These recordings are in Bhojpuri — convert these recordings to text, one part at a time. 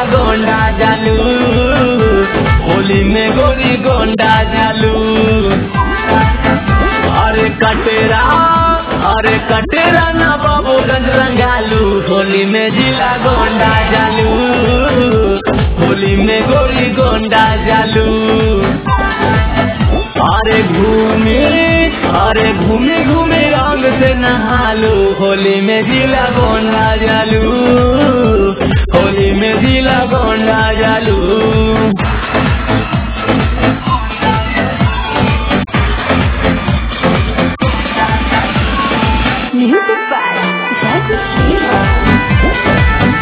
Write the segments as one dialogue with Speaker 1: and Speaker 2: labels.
Speaker 1: गोंडा जालू होली में गोरी गोंडा जालू अरे कटेरा अरे कटेरा ना बाबूगंज रंगालू होली में जिला गोंडा जालू होली में गोरी गोंडा जालू अरे घूमी अरे घूमी घूमी रंग से नहालू होली में जिला गोंडा जालू होली में जिला गोंडा जालू
Speaker 2: Music by Jackie Sheila.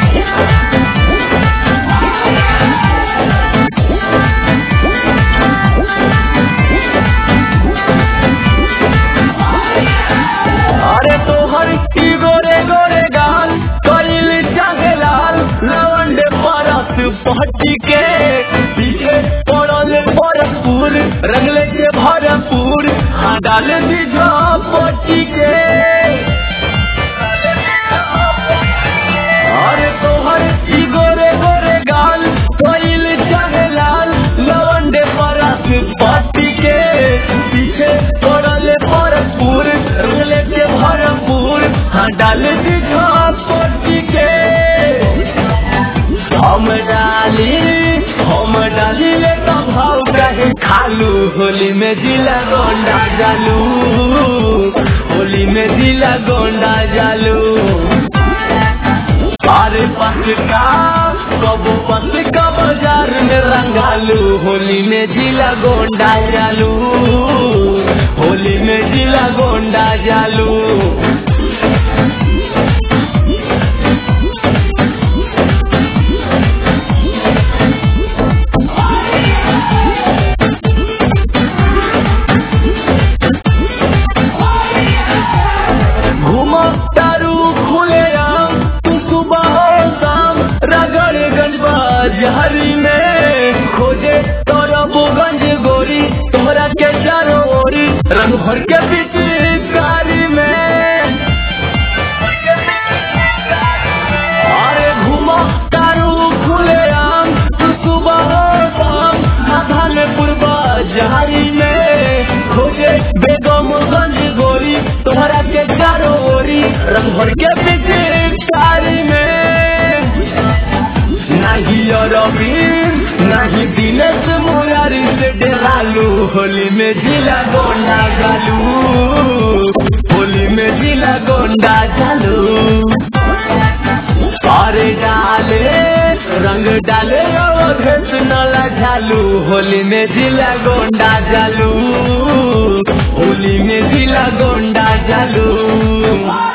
Speaker 1: अरे तोहर की गोरे गोरे गाल कइल चाहे लाल लवंडे परस पहटी के पीछे पड़ल भरपूर रंगले के भरपूर हाँ डाल दीजा पट्टी के अरे तोहर की गोरे गोरे गाल कइल चाहे लाल लवंडे परस पट्टी के पीछे पड़ल भरपूर रंगले के भरपूर हाँ डाल दीजा पट्टी के हम डाली हम डाली ले तो भाव कहे खालू होली में जिला गोंडा जालू होली में जिला गोंडा जालू अरे पसका कबू पसका बाजार में रंगालू होली में जिला गोंडा जालू होली में जिला गोंडा जालू घूमो तारू खुले आम तू सुबह और शाम रगड़गंज बाजारी में खोजे तोरबगंज गोरी तोहरा के चारों ओरी रंग भर के बीच कारी में अरे घूमो तारू खुले आम तू सुबह और शाम धानपुर बाजारी में खोजे बेगमगंज गोरी तोहरा के चारों ओरी रंग भर के पिचकारी में नहीं अरबीर नहीं दिनेश मुरारी से डरालू होली में जिला गोंडा जालू होली में जिला गोंडा जालू अरे डाले रंग डाले अवधेश नला झालू होली में जिला गोंडा जालू होली में जिला गोंडा जालू